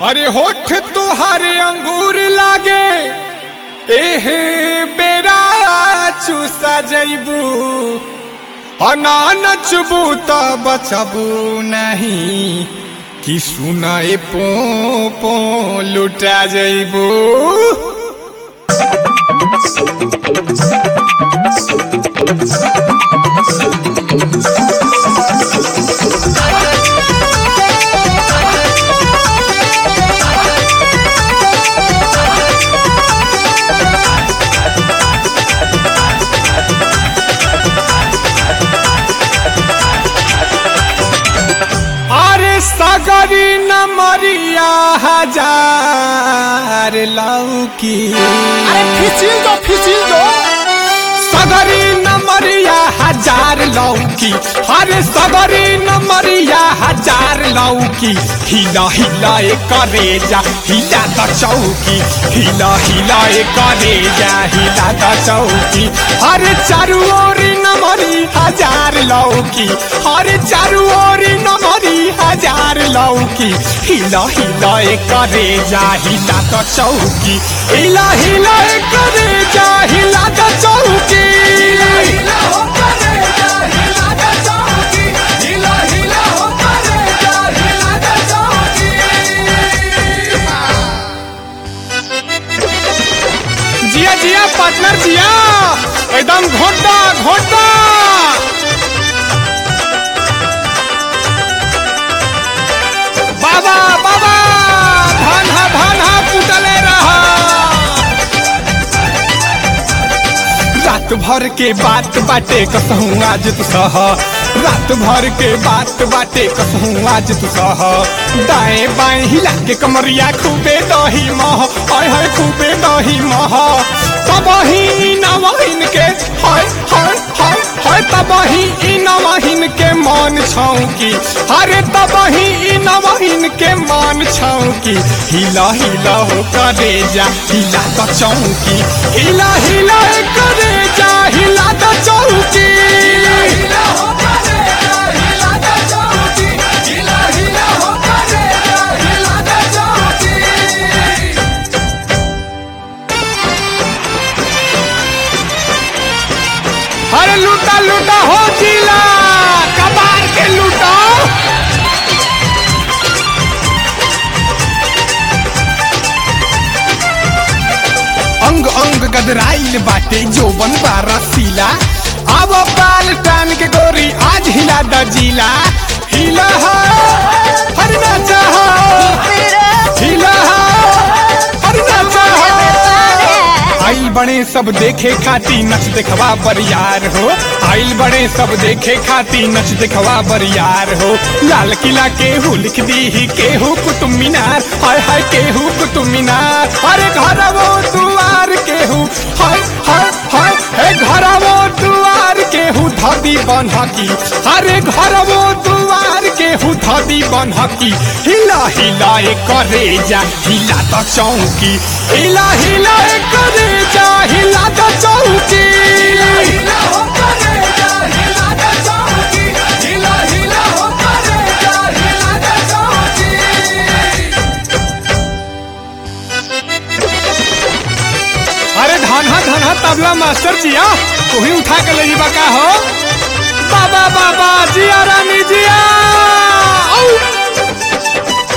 अरे होठ तुहारे अंगूर लागे एहे बेरा चूसा जैबू अना नचबू त बचबू नहीं कि सुनाए पो पो लुटा जैबू अरे सगरी न मरिया हजार लौकी अरे फिचिल दो फिचिल दो सगरी न मरिया हजार लौकी अरे सगरी न मरिया हजार लौकी हिला हिला ए करेजा हिला द चौकी हिला हिला ए करेजा हिला द चौकी अरे चारू ओरी न मरी हजार लौकी अरे चारू ओरी न मरी हजार लौकी हिला हिला ए करेजा हिला द चौकी हिला हिला ए करेजा हिला द चौकी हिला हो करेजा हिला द चौकी हिला हिला हो करेजा हिला द चौकी जिया जिया पार्टनर जिया एकदम घोटा घोटा बाबा बाबा धान हा धान हा कुटले रहा रात भर के बात बाटे कसहूँ आज तू सह रात भर के बात बाटे कसहूँ आज तू सह दाएं बाएं हिला के कमरिया खूबे दही मह हाय हाय खूबे दही मह तब ही नवाइन के हाय हाय हाय हाय तब ही नवाइन के मान छौकी अरे तब ही नवाइन के मान छौकी हिला हिला हो करे जा हिला तो चौकी हिला हिला करे जा हिला तो चौकी हिला हो करे जा हिला तो चौकी हिला हिला हो करे जा हिला तो चौकी अरे लूटा लूटा हो जिला कबार के लूटा अंग अंग गदराइल बाटे जोबन बारा सीला अब बाल टान के गोरी आज हिला द जिला हिला हो हर नाचा हो हिला हो हर नाचा हो आइल बड़े सब देखे खाती नच देखवा बरियार हो आइल बड़े सब देखे खाती नच देखवा बरियार हो लाल किला केहू लिख दी ही केहू कुतुब मीनार हाय हाय केहू कुतुब मीनार अरे घर वो दुआर केहू हाय हाय हाय हे घर वो दुआर केहू धदी बनहकी अरे घर वो दुआर केहू धदी बनहकी हिला हिला ए करे जा हिला तो चौकी हिला हिला ए करे जा हिला तो चौकी हिला हो करे जा हिला तो चौकी हिला हिला हो करे जा हिला तो चौकी अरे धाना धाना तबला मास्टर जिया तू ही उठा के ले जीवा का हो बाबा बाबा जिया रानी जिया औ!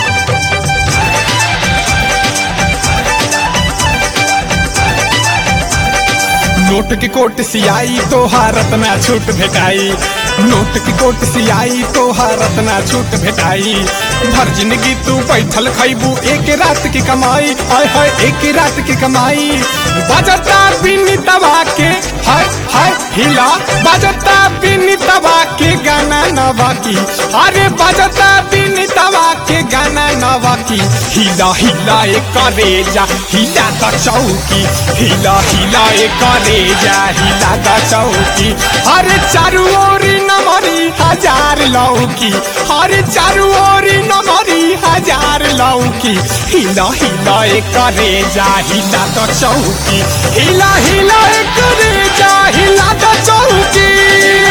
नोट की कोट सियाई तो हारत ना छूट भेटाई नोट की कोट सियाई तो हारत ना छूट भेटाई भर जिंदगी तू बैठल खैबू एक रात की कमाई हाय हाय एक रात की कमाई बजता बिनी तबा के हाय हाय हिला बजता बिनी तबा के गाना नवा की अरे बजता बिनी तबा के गाना नवा की हिला हिला ए करेजा हिला द चौकी हिला हिला ए करेजा हिला द चौकी अरे चारू ओरी नमरी हजार लौकी अरे चारू ओरी नमरी हजार लौकी हिला हिला ए करेजा हिला द चौकी हिला हिला ए करेजा हिला द चौकी